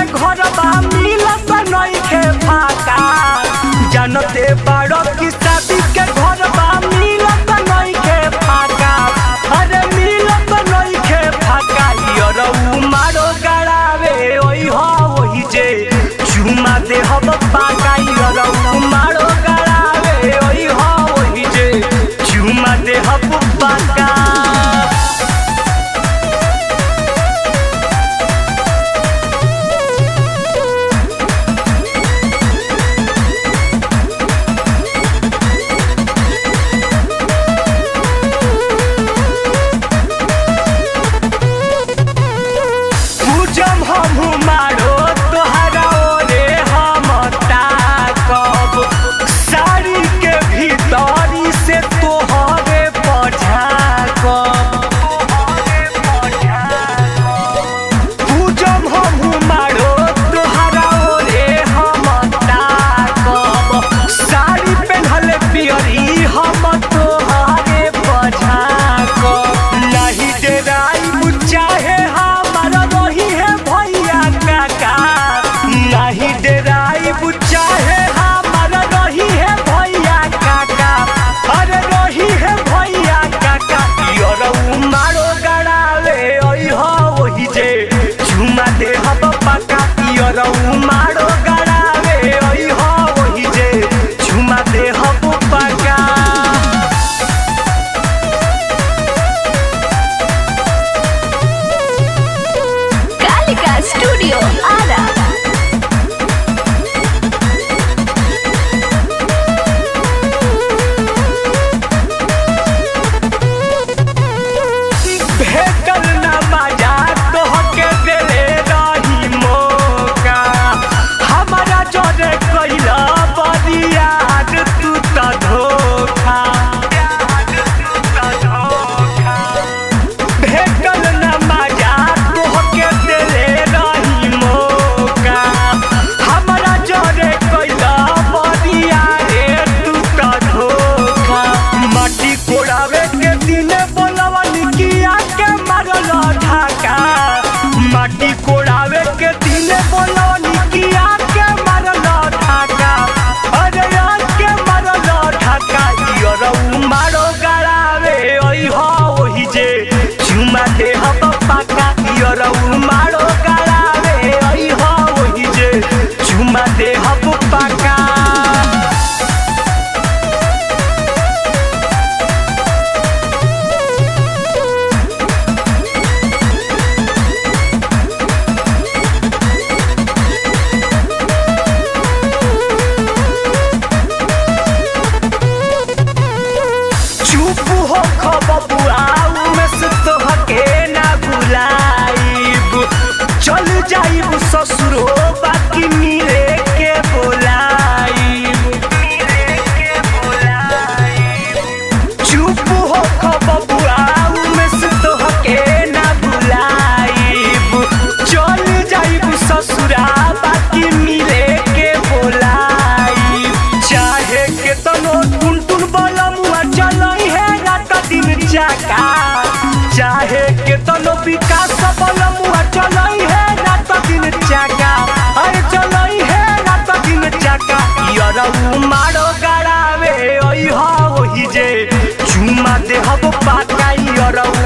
के घर बा मिलत नइखे फाका जानते बाड़ो की शादी के घर बा मिलत नइखे फाका अरे मिलत नइखे फाका यरऊ मारो गड़ावे ओइ हो ओहि जे चुमा दे हब पाका यरऊ मारो गड़ावे ओइ हो ओहि जे चुमा दे हब पाका पूजम हमहु मारो तोहरा ओरे हम ताकब साड़ी के भीतरी से तोहरे पझाकब पूजम हमहु मारो तोहरा ओरे हम ताकब साड़ी पेन्हल पियरी हम तोहरे पझाकब नहीं डेराई चाहे हमारा रही है भैया काका नहीं डेराई चाहे हमारा रही है भैया काका अरे रही है भैया काका यरऊ मारो गड़ावे ओइ हो ओहि जे झुमा दे हब पका यरऊ मारो गड़ावे ओइ हो ओहि जे झुमा दे हब पका Kalika Studio Ara. भेटल न मजा तोहके देले रही मौका हमारा जोरे कैला बरियार तू त धोखा भेटल न मजा तोहके देले रही मौका हमारा जोरे कैला बरियारे तू त धोखा माटी कोड़ावे के दिने बोलवा निकिया के मारल ढाका माटी कोड़ावे के दिने बोलवा निकिया के मारल ढाका अरे यार के मारल ढाका यरऊ मारो गड़ावे ओइ हो ओहि जे चुमा दे हब पाका यरऊ मारो गड़ावे ओइ हो ओहि जे चुमा दे हब पाका चुप हो खबबुआऊ में से तोहके ना भुलाइब चल जाइब ससुरो बाकी मिले के बोलाइब चुप हो खबबुआऊ में से तोहके ना भुलाइब चल जाइब ससुरा बाकी मिले के बोलाइब चाहे के तनो टुन टुन बलमुआ चलई है रात दिन चाका चाहे के तनो विकास बलमुआ चलई है रात दिन चाका अरे चलई है रात दिन चाका यरऊ मारो गड़ावे ओइ हो ओहि जे चुमा दे हब पाका यरऊ